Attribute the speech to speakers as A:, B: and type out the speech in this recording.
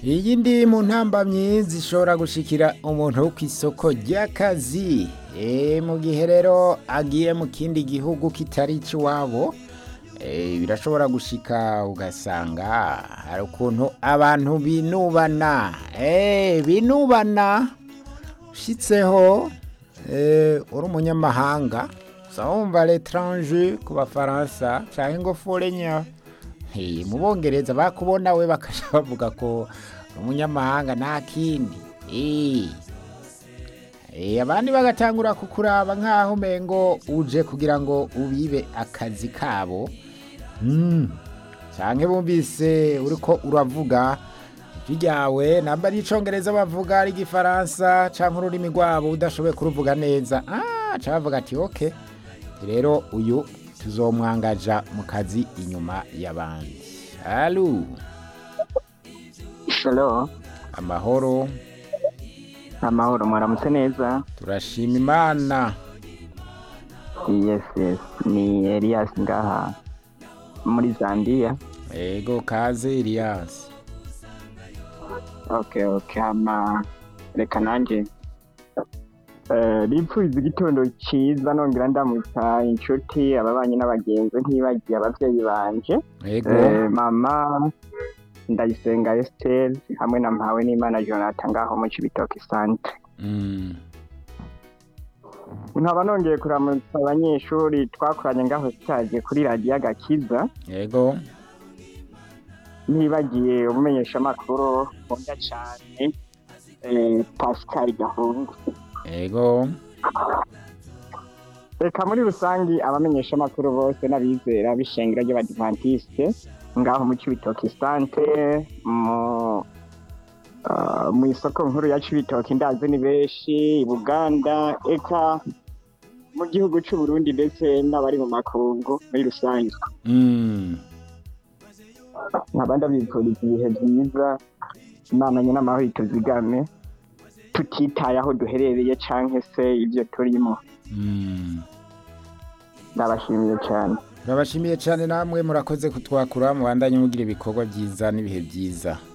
A: iyi ndi mu ntambamyi zishobora gushikira umuntu wo ku isoko ry'akazi Eh, mu gihe rero agiye mu kindi gihugu kitari icy'iwabo eh, birashobora gushika ugasanga hari ukuntu abantu binubana Eh, binubana ushitseho eh, uri umunyamahanga usa wumva l'étranger ku bafaransa canke ngo forenya Hey, mu bongereza bakubona we bakaja bavuga ko uri umunyamahanga nta kindi Eh. Eh, abandi bagatangura kukuraba nk'aho umengo uje kugira ngo ubibe akazi kabo mm. canke bumvise uriko uravuga ijwi ryawe namba ari icongereza bavuga ari igifaransa canke ururimi rwabo udashoboye kuruvuga neza ah, ca bavuga ati ok rero uyu tuzomwangaja mu kazi inyuma y'abandi alu
B: Hello,
A: amahoro
B: amahoro mwaramutse neza
A: turashima imana
B: yes yes ni Elias ngaha muri Zambia
A: ego kaze Elias
B: okay okay ama reka nanje eh ripfuza igitondo ciza nongera ndamutsa inshuti ababanyi n'abagenzi ntibagiye abavyeyi banje
A: ego
B: eh, mama ndayisenga Esther hamwe na mpawe n'Imana Jonathan ngaho mu Cibitoke Centre
A: mm.
B: nkaba nongeye kuramutsa abanyeshuri twakoranye ngaho sitaje kuri radiyo agakiza
A: ego
B: ntibagiye umumenyeshamakuru nkunda cyane eh, pascal gahungu
A: ego
B: reka muri rusange abamenyeshamakuru bose n'abizera b'ishengero ry'abadivantisite ngaho mu cibitoki sante mu ah, mu isoko nkuru ya cibitoki ndazi ni benshi i buganda eka mu gihugu c'u Burundi ndetse n'abari mu makungu muri rusange
A: mm.
B: nkaba ndabifuriza ibihe byiza imana nyine amahoro ituzigame tutitaye aho duherereye canke se ibyo turimo
A: Mm.
B: ndabashimiye cyane
A: turabashimiye cyane namwe murakoze kutwakura mubandanye mugira ibikorwa byiza n'ibihe byiza